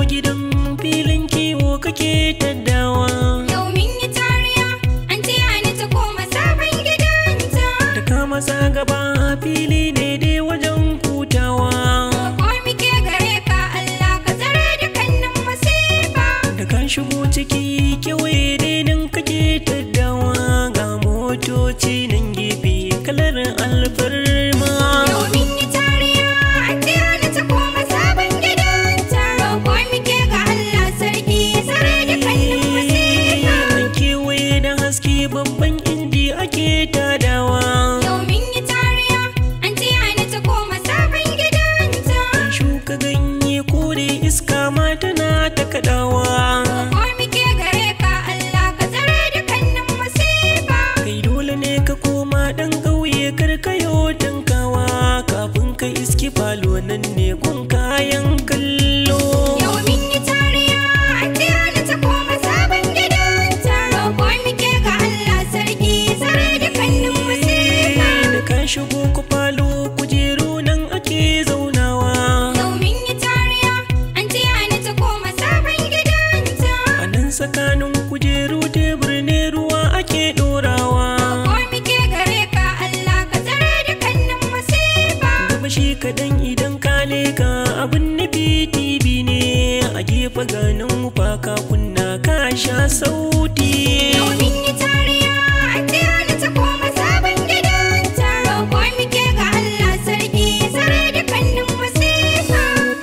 gidan filin kiwo kake taddawa Yau min yi tariya, an ce ni ta koma sabon gidanta. da ka masa gaba fili ne dai wajen hutawa Ko muke gare ka Allah ka tsare dukkanin masifa. da ka shigo ciki kewaye dai nan kake taddawa ga motoci nan gefe kalar alfarma Yau min yi tariya, an ce ni ta koma sabon gidanta. Ko muke ga Allah sarki tsare dukkanin masifa. an kewaye da haske babban inji ake tadawa Yau min yi tariya, an ce ni ta koma sabon gidanta. an shuka ganye kore iska ma tana ta kadawa Ko muke gare ka Allah ka tsare dukkanin masifa. kai dole ne ka koma dan ƙauye karkayo tankawa kafin ka iski falo nan ne gun kayan kallo Yau min yi tariya, an taya ni ta koma sabon gidanta. Roƙo muke ga Allah sarki, tsare dukkanin masifa. da ka shigo ku falo kujeru nan ake zaunawa Yau min yi tariya, an taya ni ta koma sabon gidanta. a nan tsakanin kujeru tebur ne ruwa ake ɗorawa Roƙo muke gare ka Allah ka tsare dukkanin masifa. gaba shi kaɗan idan ka leka abin nufi tv ne a gefe ganin ka kunna ka sha sauti Yau min yi tariya, an taya ni ta koma sabon gidanta. Roƙo muke ga Allah sarki, tsare dukkanin masifa.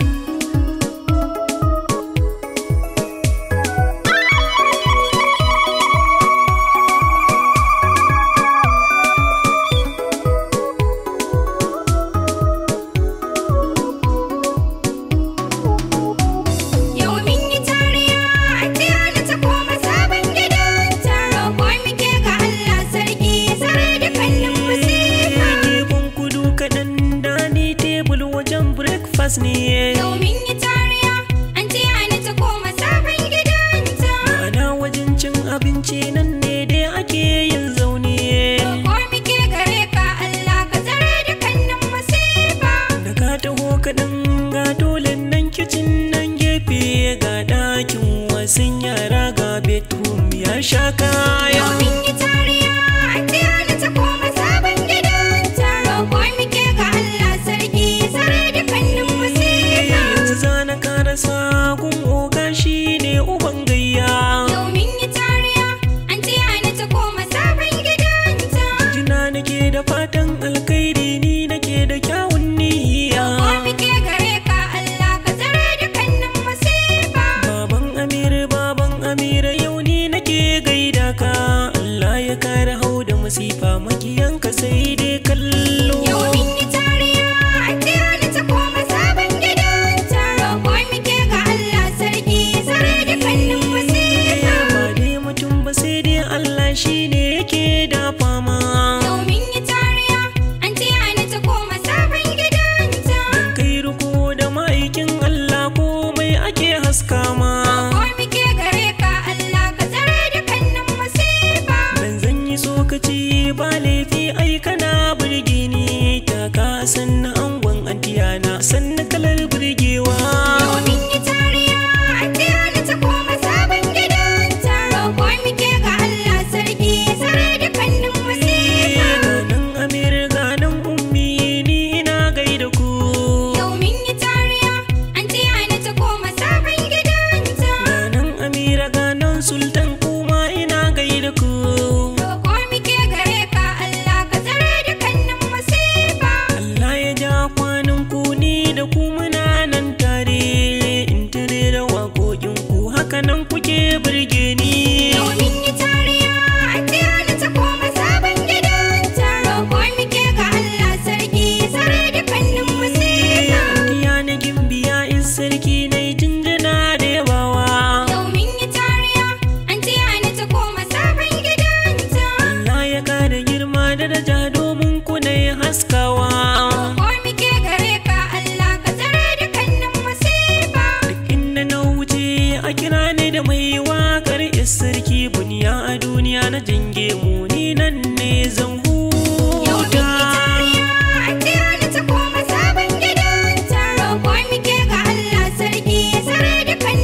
Yau min yi tariya, an taya ni ta koma sabon gidanta. Roƙo muke ga Allah sarki, tsare dukkanin masifa. gefen kudu kaɗan dani tebul wajen breakfast ne Yau min yi tariya, an taya ni ta koma sabon gidanta. ma'ana wajen cin abinci nan ne dai ake yin zaune Roƙo muke gare ka Allah ka tsare dukkanin masifa. da ka taho kaɗan ga dole nan kicin nan gefe ga ɗakin wasan yara ga bedroom ya sha kaya Yau min yi tariya, an taya ni ta koma sabon gidanta. Roƙo muke ga Allah sarki, tsare dukkanin masifa. yanzu zana karasa gun oga shi ne uban gayya Yau min yi tariya, an taya ni ta koma sabon gidanta. jina nake da fatan alkhairi ni nake da kyawun niyya Ko muke gare ka Allah ka tsare dukkanin masifa. baban amir baban amira yau ni nake gaida ka Allah ya kare hau da masifa makiyanka sai dai kallo Yau min yi tariya, an taya ni ta koma sabon gidanta. Roƙo muke ga Allah sarki, tsare dukkanin masifa. ba dai mutum ba sai dai Allah shi ne yake da fama Yau min yi tariya, an taya ni ta koma sabon gidanta. kai riko da ma'aikin Allah komai ake haska ma Ko muke gare ka Allah ka tsare dukkanin masifa. dan zan yi tsokaci ba laifi ai kana burge ni ta ka sanna angon antiyana sanna kalar burgewa Yau min yi tariya, an taya ni ta koma sabon gidanta. Roƙo muke ga Allah sarki, tsare dukkanin masifa. ganin amir ganin ummi ni ina gaida ku Yau min yi tariya, an taya ni ta koma sabon gidanta. ganin amira ganin sultan kuma ina gaida ku Roƙo muke gare ka Allah ka tsare dukkanin masifa. Allah ya ja kwanan ku ni da ku muna nan tare in tare da waƙoƙin ku haka nan kuke burge ni Yau min yi tariya, an taya ni ta koma sabon gidanta. Roƙo muke ga Allah sarki, tsare dukkanin masifa. Diya na gimbiya in sarki na yi jinjina da yabawa Yau min yi tariya, an taya ni ta koma sabon gidanta. Allah ya kara girma da daraja domin ku na yi haskawa Ko muke gare ka Allah ka tsare dukkanin masifa. Duk inda na wuce a kira ni da mai waƙar is sarki buniya a duniya na jange mu ni nan ne zan Yau min yi huta tariya, an taya ni ta koma sabon gidanta. Roƙo muke ga Allah sarki, tsare dukkanin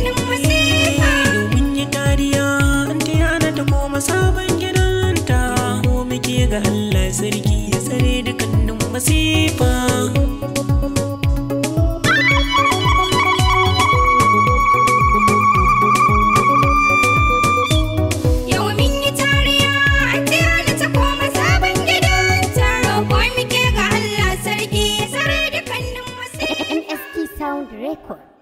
Record.